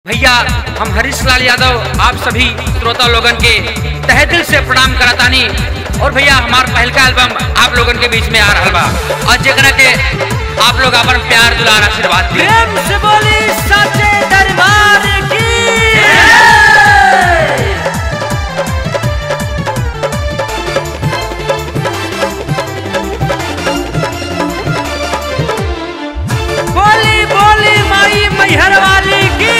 भैया हम हरीश लाल यादव आप सभी श्रोता लोगन के तहे दिल से प्रणाम करतानी और भैया हमार पहलका एल्बम आप लोगन के बीच में आ रहा बा और जेकरा के आप लोग अपन प्यार दुलार आशीर्वाद दी प्रेम से बोली सच्चे दरबार की बोली बोली माई मैहर वाली की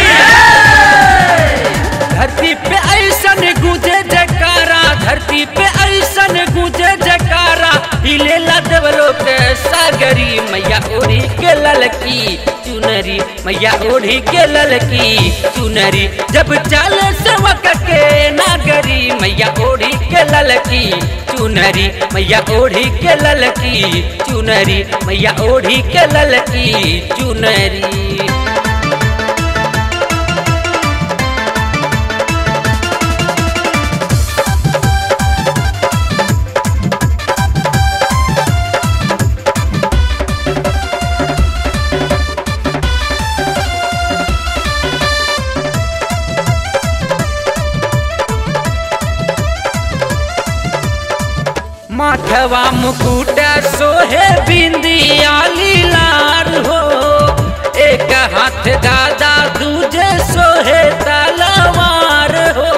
धरती पे ऐसन गूंजे जयकारा धरती पे ऐसन गूंजे जयकारा हिले देवलो के सागरी मैया ओढ़ी के ललकी चुनरी मैया ओढ़ी के ललकी चुनरी जब चले सेवक के नागरी मैया ओढ़ी के ललकी चुनरी मैया ओढ़ी के ललकी चुनरी मैया ओढ़ी के ललकी चुनरी माथवा मुकुट सोहे बिंदिया लीलार हो एक हाथ गादा दूजे सोहे तलवार हो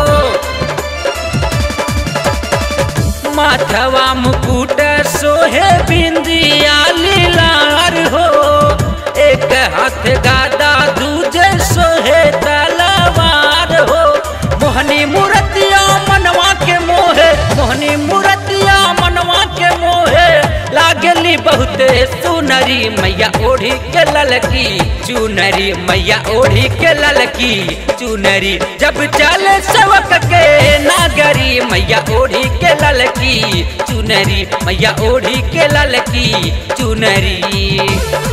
माथवा मुकुट सोहे बिंदिया लीलार हो एक हाथ गादा दूजे सोहे तलवार हो मोहनी मूर्तिया मनवा के मोहे मोहनी मूर्तिया मनवा के मोहे लागली बहुते सुनरी मैया ओढ़ी के ललकी चुनरी मैया ओढ़ी के ललकी चुनरी जब चले सेवक के नागरी मैया ओढ़ी के ललकी चुनरी मैया ओढ़ी के ललकी चुनरी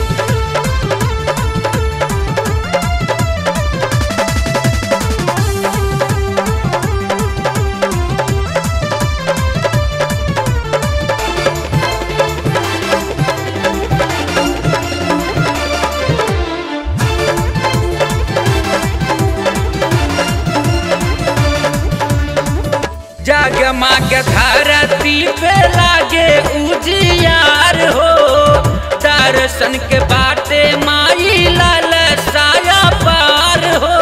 जगमग धरती पे लागे उजियार हो दर्शन के बाटे माई लाल साया पार हो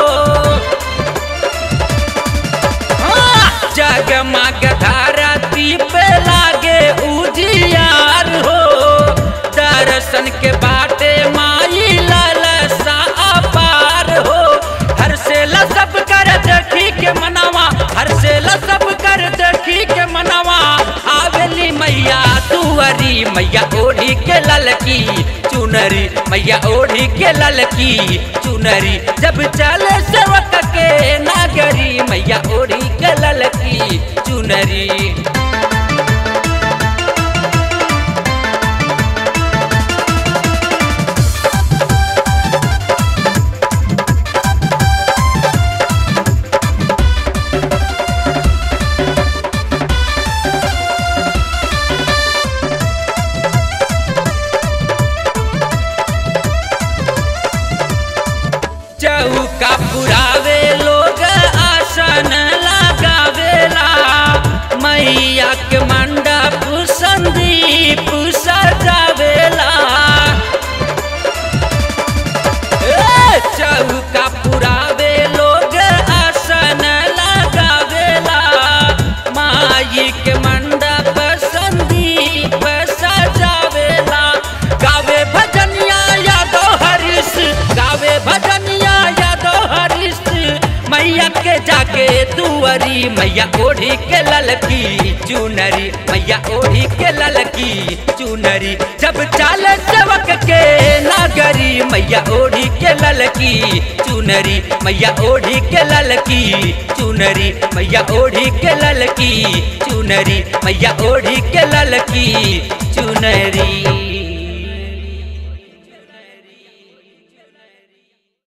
हाँ! जगमग धरती पे लागे उजियार हो दर्शन के बाटे माई लाल सा पार हो हर से सब कर देखी के मनवा हर से सब कर देखी के मनवा आवेली मैया तुअरी मैया ओढ़ी के ललकी चुनरी मैया ओढ़ी के ललकी चुनरी जब चले सेवक के नागरी मैया ओढ़ी के ललकी चुनरी चौका पुरावे लोग आसन लगावेला मैया के मंडप संदीप सजावेला ए, चौका पुरावे लोग आसन लगावेला माई के मंडप संदीप सजावेला गावे भजनिया यादव हरीश गावे भजनिया यादव हरीश मैया के जाके दुअरी मैया ओढ़ी के ललकी चुनरी मैया ओढ़ी के ललकी चुनरी जब चाल सेवक के नागरी मैया ओढ़ी के ललकी चुनरी मैया ओढ़ी के ललकी चुनरी मैया ओढ़ी के ललकी चुनरी मैया ओढ़ी के ललकी चुनरी